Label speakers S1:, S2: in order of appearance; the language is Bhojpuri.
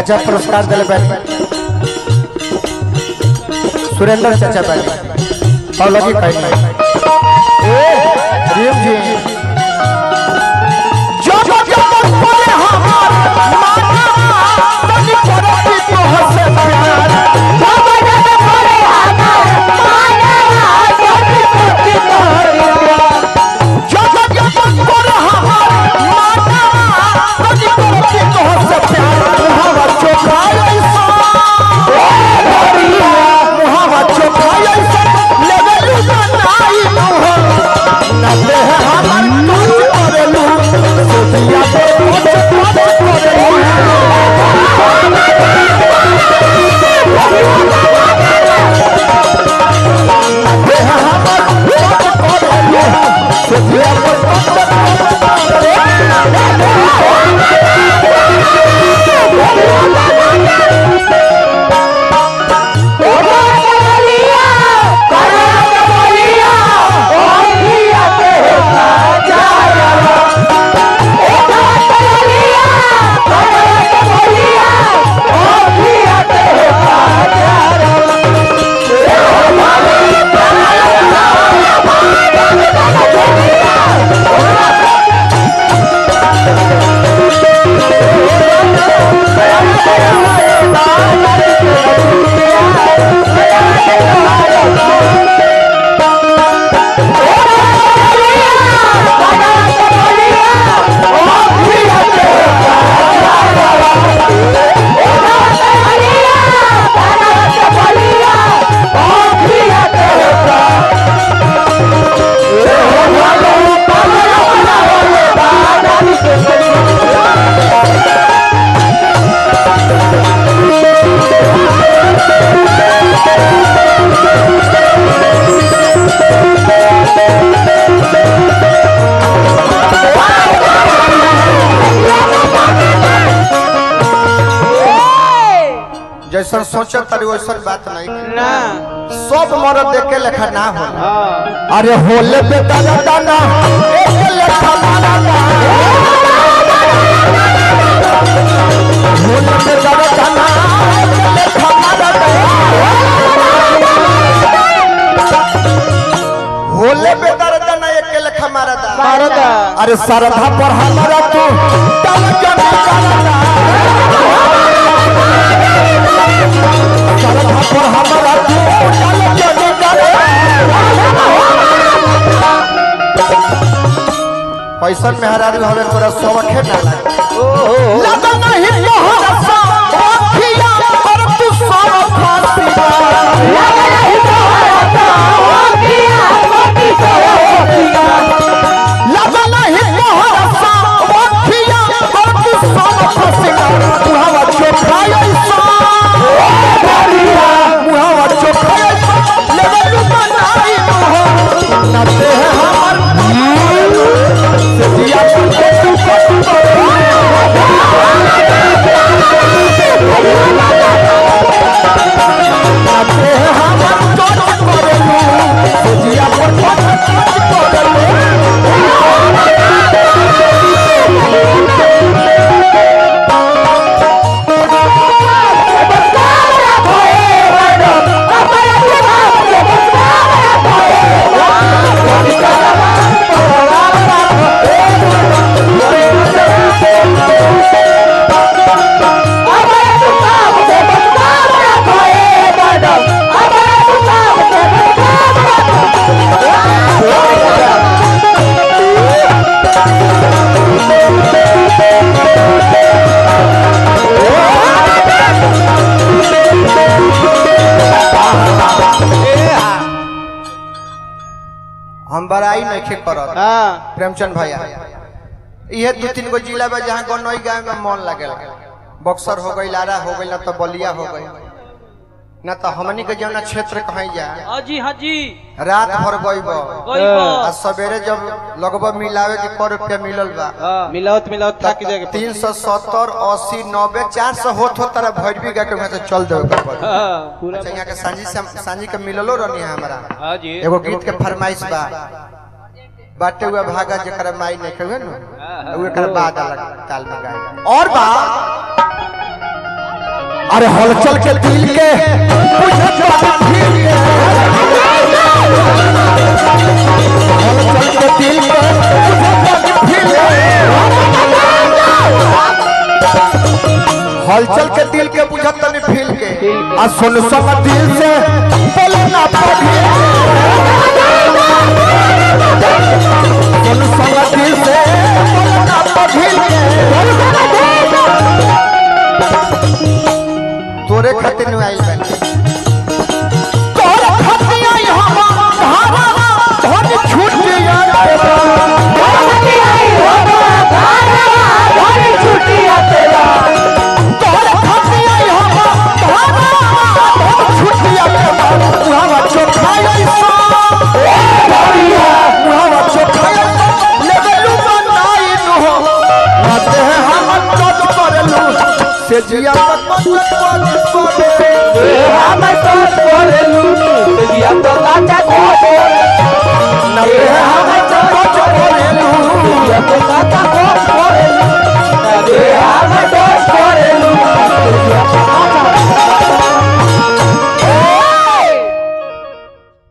S1: चाचा पुरस्कार दिले बैठ सुरेंद्र चाचा बैठ और लगी कहीं ए रीम जी जो जो जो परे हमार माना तनी करती तो हसे प्यार जो जो जो परे हमार माना तनी करती तो हसे प्यार मुहावा चोखाई ऐसा मुहावा चोखाई ऐसा लेवलू बनाई मुहा नबे हमार कुछ करेलू सोचिया दे कुछ कुछ करेलू नबे हमार कुछ करेलू सोचिया दे कुछ जैसन सोचत तारी वैसन बात नहीं
S2: ना
S1: सब मरद देखे लेखा ना होला
S2: हाँ
S1: अरे होले पे दादा दादा एक लेखा मारा ना होले पे दादा दादा एक लेखा मारा ना होले पे दादा दादा एक लेखा मारा ना
S2: मारदा
S1: अरे सरधा पर हमारा तू तब जब करना सरधा पर हमारा तू तब जब करना पैसा मेहरारू हमें तोरा सबके ना लागे लगा नहीं तोहरा सा अखिया पर तू सब फासिया लगा नहीं तोहरा सा अखिया पर तू सब फासिया लगा नहीं तोहरा सा अखिया पर तू सब फासिया मुहावा चोखाई ऐसा मुहावा चोखाई ऐसा लेवल बनाई मुहा नते है हमार से दिया तुझे तू कट नते है हमार चोट करेलू से दिया पर कट करेलू हम बड़ाई नहीं करत
S2: हाँ
S1: प्रेमचंद भैया इहे दू तीन गो जिला बा जहाँ गनई गाँव में मन लगेला बक्सर हो गई लारा हो गई ना तो बलिया हो गई ना तो हमनी के जौना क्षेत्र कहीं जा
S3: हाँ जी हाँ जी
S1: रात भर गईब
S3: कोई
S1: आ सवेरे जब लगभग मिलावे के कर रुपया मिलल बा
S2: हाँ मिलावत मिलावत थक जाएगा
S1: तीन सौ सत्तर अस्सी नब्बे चार सौ होत हो तरह भैरवी गा के वहाँ से चल देवे के पड़ी
S2: हाँ पूरा
S1: अच्छा यहाँ के सांझी से सांझी के मिललो रहनी है हमारा
S2: हाँ जी
S1: एगो गीत के फरमाइश बा बाटे हुआ भागा जकरा माई नहीं कहे न उ एकर बाद अलग ताल में गाए और बा अरे हलचल के दिल के बुझत बानी फील के हलचल के दिल के बुझत बानी फील के हलचल के दिल के बुझत तनी फील के आ सुन संग दिल से बोले ना पढ़ी सुन संग दिल से बोले ना पढ़ी तोरे खातिर नु आइल बानी तोरे खातिर आई हम धारा धन छूट गया तोरे खातिर आई हम धारा धन छूट गया उहावा चोखाई सा उहावा चोखाई लेवलू बनाई नु हो राते हम टच करलू से जिया पत पत करे नबे हम